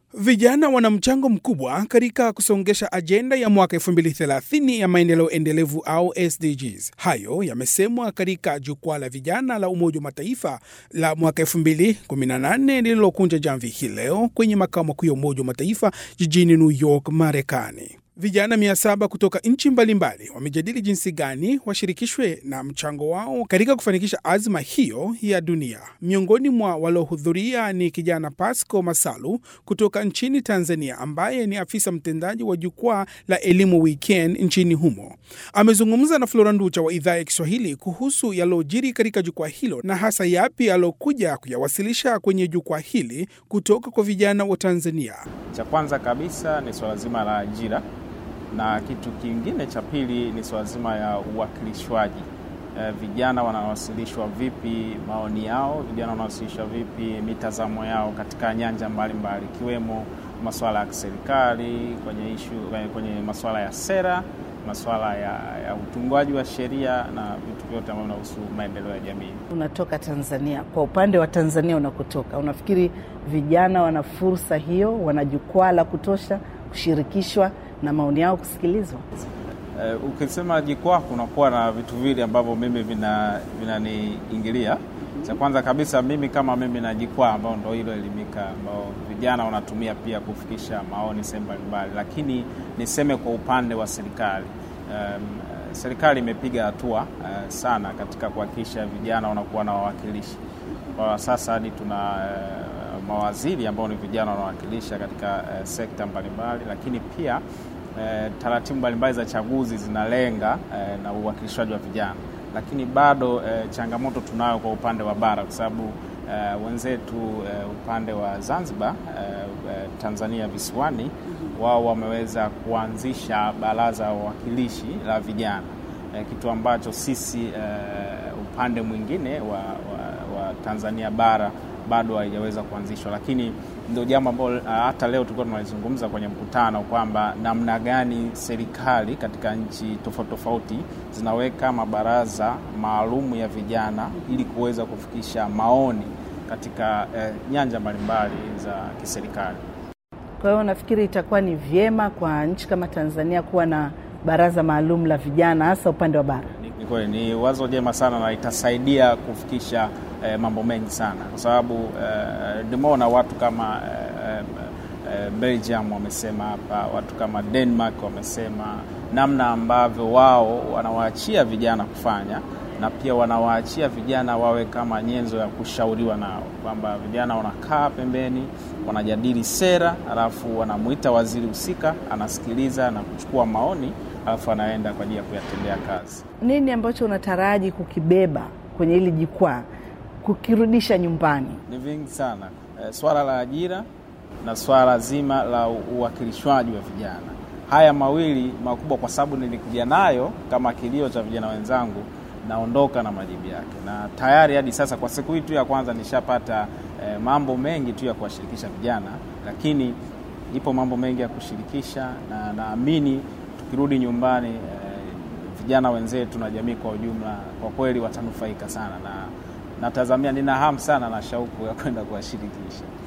Vijana wana mchango mkubwa katika kusongesha ajenda ya mwaka 2030 ya maendeleo endelevu au SDGs. Hayo yamesemwa katika jukwaa la vijana la Umoja wa Mataifa la mwaka 2018 lililokunja jamvi hii leo kwenye makao makuu ya Umoja wa Mataifa jijini New York, Marekani. Vijana mia saba kutoka nchi mbalimbali wamejadili jinsi gani washirikishwe na mchango wao katika kufanikisha azma hiyo ya dunia. Miongoni mwa waliohudhuria ni kijana Pasco Masalu kutoka nchini Tanzania, ambaye ni afisa mtendaji wa jukwaa la elimu Weekend nchini humo. Amezungumza na Flora Nducha wa idhaa ya Kiswahili kuhusu yaliyojiri katika jukwaa hilo na hasa yapi aliokuja kuyawasilisha kwenye jukwaa hili kutoka kwa vijana wa Tanzania. Cha kwanza kabisa ni swala zima la ajira na kitu kingine cha pili ni swala zima ya uwakilishwaji. E, vijana wanawasilishwa vipi maoni yao, vijana wanawasilishwa vipi mitazamo yao katika nyanja mbalimbali ikiwemo mbali, masuala ya kiserikali kwenye ishu, kwenye masuala ya sera, masuala ya, ya utungwaji wa sheria na vitu vyote ambavyo vinahusu maendeleo ya jamii. Unatoka Tanzania, kwa upande wa Tanzania unakotoka, unafikiri vijana wana fursa hiyo, wana jukwaa la kutosha kushirikishwa na maoni yao kusikilizwa? Uh, ukisema jukwaa kunakuwa na vitu viwili ambavyo mimi vinaniingilia. Vina cha kwanza kabisa mimi kama mimi na jukwaa ambao ndo hilo Elimika ambao vijana wanatumia pia kufikisha maoni sehemu mbalimbali, lakini niseme kwa upande wa serikali um, serikali imepiga hatua uh, sana katika kuhakikisha vijana wanakuwa na wawakilishi. Kwa sasa hadi tuna uh, mawaziri ambao ni vijana wanawakilisha katika uh, sekta mbalimbali, lakini pia uh, taratibu mbalimbali za chaguzi zinalenga uh, na uwakilishwaji wa vijana, lakini bado uh, changamoto tunayo kwa upande wa bara, kwa sababu uh, wenzetu uh, upande wa Zanzibar uh, uh, Tanzania visiwani wao wameweza kuanzisha baraza la wawakilishi la vijana uh, kitu ambacho sisi uh, upande mwingine wa, wa, wa Tanzania bara bado haijaweza kuanzishwa, lakini ndio jambo ambalo hata leo tulikuwa tunalizungumza kwenye mkutano kwamba namna gani serikali katika nchi tofauti tofauti zinaweka mabaraza maalum ya vijana ili kuweza kufikisha maoni katika eh, nyanja mbalimbali za kiserikali. Kwa hiyo nafikiri itakuwa ni vyema kwa nchi kama Tanzania kuwa na baraza maalum la vijana hasa upande wa bara. Ni kweli, ni wazo jema sana na itasaidia kufikisha eh, mambo mengi sana kwa sababu eh, nimeona watu kama eh, eh, Belgium wamesema hapa, watu kama Denmark wamesema namna ambavyo wao wanawaachia vijana kufanya na pia wanawaachia vijana wawe kama nyenzo ya kushauriwa nao, kwamba vijana wanakaa pembeni, wanajadili sera, alafu wanamwita waziri husika, anasikiliza na kuchukua maoni, alafu anaenda kwa ajili ya kuyatendea kazi. Nini ambacho unataraji kukibeba kwenye hili jukwaa kukirudisha nyumbani? Ni vingi sana e, swala la ajira na swala zima la uwakilishwaji wa vijana, haya mawili makubwa, kwa sababu nilikuja nayo kama kilio cha vijana wenzangu naondoka na majibu yake, na tayari hadi sasa kwa siku hii tu ya kwanza nishapata eh, mambo mengi tu ya kuwashirikisha vijana, lakini ipo mambo mengi ya kushirikisha, na naamini tukirudi nyumbani eh, vijana wenzetu na jamii kwa ujumla kwa kweli watanufaika sana, na natazamia, nina hamu sana na shauku ya kwenda kuwashirikisha.